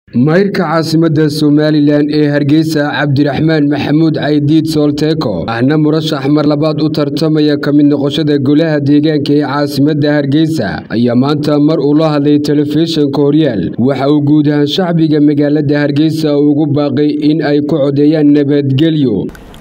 mayrka caasimadda somalilan ee hargeysa cabdiraxmaan maxamuud caydiid soolteeko ahna murashax mar labaad u tartamaya ka mid noqoshada golaha deegaanka ee caasimadda hargeysa ayaa maanta mar uu la hadlay telefishinka horyaal waxa uu guud ahaan shacbiga magaalada hargeysa ugu baaqay in ay ku codeeyaan nabadgelyo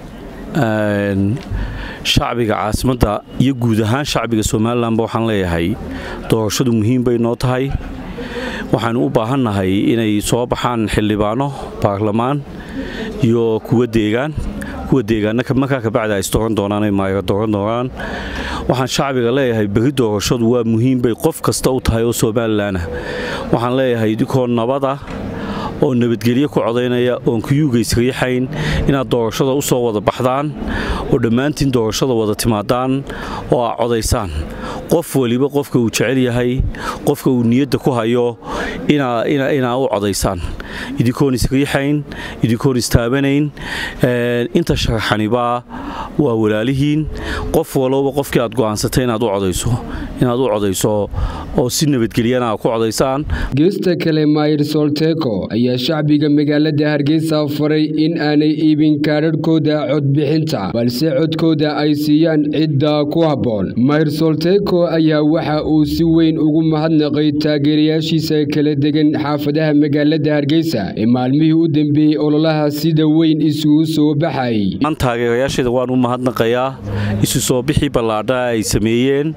shacbiga caasimadda iyo guud ahaan shacbiga somalilanba waxaan leeyahay doorashadu muhiim bay noo tahay waxaanu u baahannahay inay soo baxaan xildhibaano baarlamaan iyo kuwa deegaan kuwa deegaanna markaa kabacdi ay isdooran doonaan ay maaga dooran doonaan waxaan shacbiga leeyahay berri doorashadu waa muhiim bay qof kasta u tahay oo somalilanah waxaan leeyahay idinkoo nabada oo nabadgelyo ku codaynaya oon kuyuuga isriixayn inaad doorashada u soo wada baxdaan oo dhammaantiin doorashada wada timaadaan oo aad codaysaan qof weliba qofka uu jecel yahay qofka uu niyadda ku hayo inaa u codaysaan idinkoon isriixayn idinkoon istaabanayn inta sharaxanibaa waa walaalihiin qof walowba qofkii aad go'aansatay inaad u codayso inaad u codayso oo si nabadgelyana aad ku codaysaan geesta kale maayir solteko ayaa shacbiga magaalada hargeysa faray in aanay iibin kaadharhkooda codbixinta balse codkooda ay siiyaan cidda ku habboon maayir solteko ayaa waxa uu si weyn ugu mahadnaqay taageerayaashiisa kala degan xaafadaha magaalada hargeysa ee maalmihii u dambeeyey ololaha sida weyn isugu soo baxay taageerayaasheeda waan u mahadnaqayaa isu soo bixii ballaadha ay sameeyeen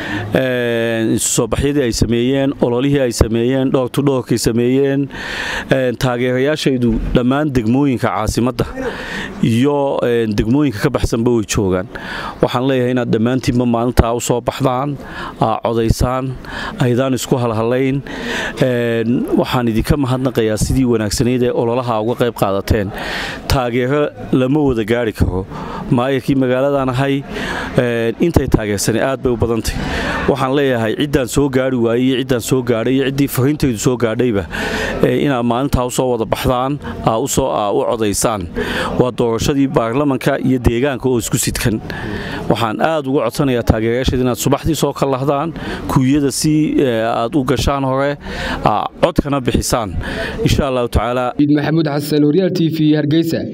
isu soo baxyadii ay sameeyeen ololihii ay sameeyeen dhoortudhoorkay sameeyeen taageerayaashaydu dhammaan degmooyinka caasimadda iyo degmooyinka ka baxsanba way joogaan waxaan leeyahay inaad dhammaantiinba maalintaa u soo baxdaan aa codaysaan aydaan isku halhalayn waxaan idinka mahadnaqayaa sidii wanaagsanayd ee ololaha uga qayb qaadateen taageero lama wada gaari karo maayarkii magaaladan ahay intay taageersanay aad bay u badantay waxaan leeyahay ciddaan soo gaari waayey iyo ciddaan soo gaadhay iyo ciddii fariintaydu soo gaadhayba inaad maalintaa usoo wada baxdaan aa u codaysaan waa doorashadii baarlamanka iyo deegaanka oo isku sidkan waxaan aad uga codsanayaa taageerayaasheed inaad subaxdii soo ka lahdaan kuwiyada si aad u gashaan hore codkana bixisaan insha allahu tacaala maxamuud xasan horyaal t v hargeysa